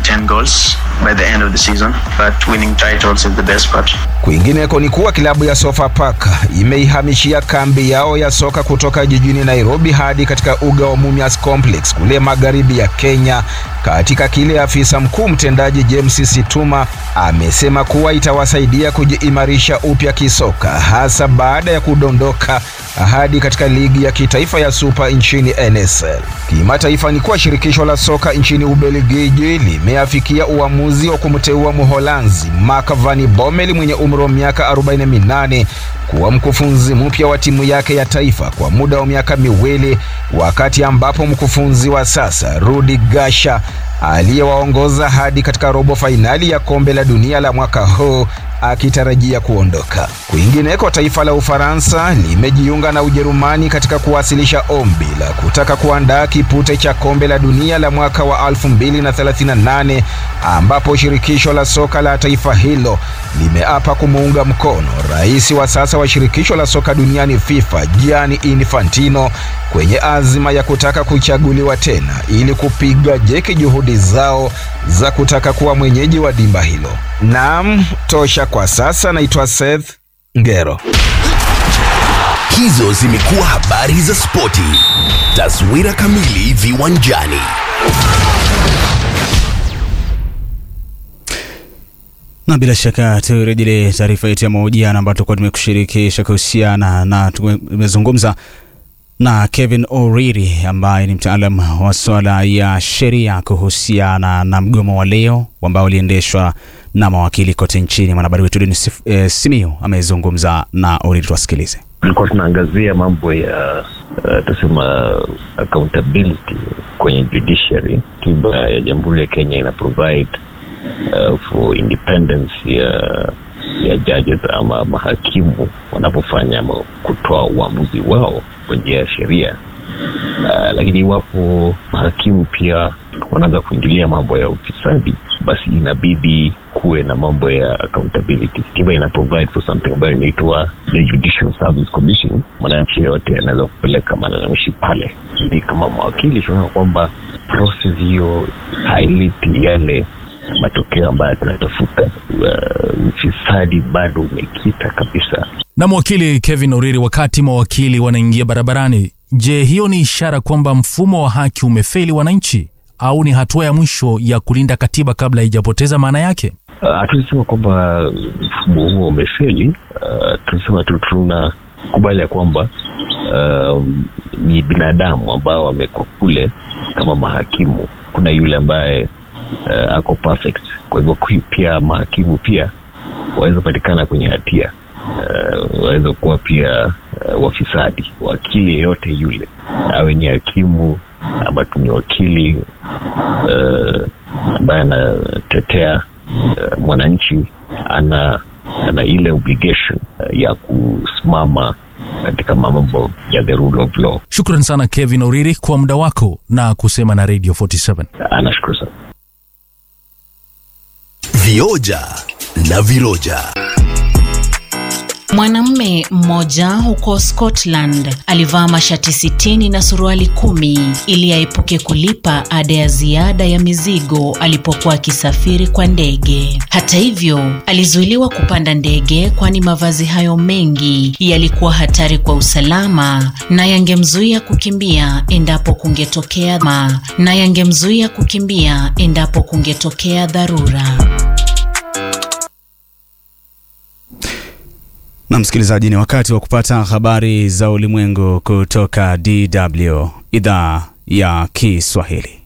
10 goals by the end of the season, but winning titles is the best part. Kwingineko ni kuwa klabu ya Sofapaka imeihamishia kambi yao ya soka kutoka jijini Nairobi hadi katika uga wa Mumias Complex kule magharibi ya Kenya, katika kile afisa mkuu mtendaji James Situma amesema kuwa itawasaidia kujiimarisha upya kisoka, hasa baada ya kudondoka hadi katika ligi ya kitaifa ya Super nchini NSL. Kimataifa ni kuwa shirikisho la soka nchini Ubelgiji limeafikia uamuzi wa kumteua Mholanzi Marc van Bommel mwenye umri wa miaka 48 kuwa mkufunzi mpya wa timu yake ya taifa kwa muda wa miaka miwili, wakati ambapo mkufunzi wa sasa Rudi Gasha aliyewaongoza hadi katika robo fainali ya kombe la dunia la mwaka huu akitarajia kuondoka. Kwingineko, taifa la Ufaransa limejiunga na Ujerumani katika kuwasilisha ombi la kutaka kuandaa kipute cha kombe la dunia la mwaka wa 2038 ambapo shirikisho la soka la taifa hilo limeapa kumuunga mkono rais wa sasa wa shirikisho la soka duniani FIFA Gianni Infantino kwenye azima ya kutaka kuchaguliwa tena ili kupiga jeki juhudi zao za kutaka kuwa mwenyeji wa dimba hilo. Naam, tosha kwa sasa. Naitwa Seth Ngero. Hizo zimekuwa habari za spoti. Taswira kamili viwanjani. na bila shaka turejelee taarifa yetu ya mahojiano ambayo tulikuwa tumekushirikisha kuhusiana na tumezungumza na Kevin O'Reilly ambaye ni mtaalam wa swala ya sheria kuhusiana na mgomo wa leo ambao uliendeshwa na mawakili kote nchini. Mwanahabari wetu Denis eh, Simiyu amezungumza na O'Reilly, tuwasikilize. Tulikuwa tunaangazia mambo ya uh, tusema accountability kwenye judiciary. Katiba ya Jamhuri ya Kenya ina provide uh, for independence ya ya judges ama mahakimu wanapofanya ama kutoa uamuzi wao kwa njia ya sheria. Uh, lakini iwapo mahakimu pia wanaanza kuingilia mambo ya ufisadi, basi inabidi kuwe na mambo ya accountability. Katiba ina provide for something ambayo inaitwa the Judicial Service Commission. Mwananchi yoyote anaweza kupeleka malalamishi pale, ili kama mawakili tunaona kwamba process hiyo haileti yale matokeo ambayo tunatafuta. Ufisadi uh, bado umekita kabisa. Na mwakili Kevin Oriri, wakati mawakili wanaingia barabarani, je, hiyo ni ishara kwamba mfumo wa haki umefeli wananchi au ni hatua ya mwisho ya kulinda katiba kabla haijapoteza maana yake? Hatusema uh, kwamba mfumo huo umefeli. Uh, tunasema tu tunakubali ya kwamba uh, ni binadamu ambao wamekuwa kule kama mahakimu. Kuna yule ambaye uh, ako perfect. Kwa hivyo pia mahakimu pia waweza patikana kwenye hatia uh, waweza kuwa pia uh, wafisadi. Wakili yeyote yule awe ni hakimu ama tu ni wakili uh, ambaye anatetea uh, mwananchi ana ana ile obligation uh, ya kusimama katika mambo ya the rule of law. Shukran sana Kevin Oriri kwa muda wako na kusema na Radio 47. Anashukuru sana. Vioja na viroja. Mwanamume mmoja huko Scotland alivaa mashati sitini na suruali kumi ili aepuke kulipa ada ya ziada ya mizigo alipokuwa akisafiri kwa ndege. Hata hivyo, alizuiliwa kupanda ndege kwani mavazi hayo mengi yalikuwa hatari kwa usalama na yangemzuia kukimbia endapo kungetokea ma na yangemzuia kukimbia endapo kungetokea dharura. Na msikilizaji, ni wakati wa kupata habari za ulimwengu kutoka DW idhaa ya Kiswahili.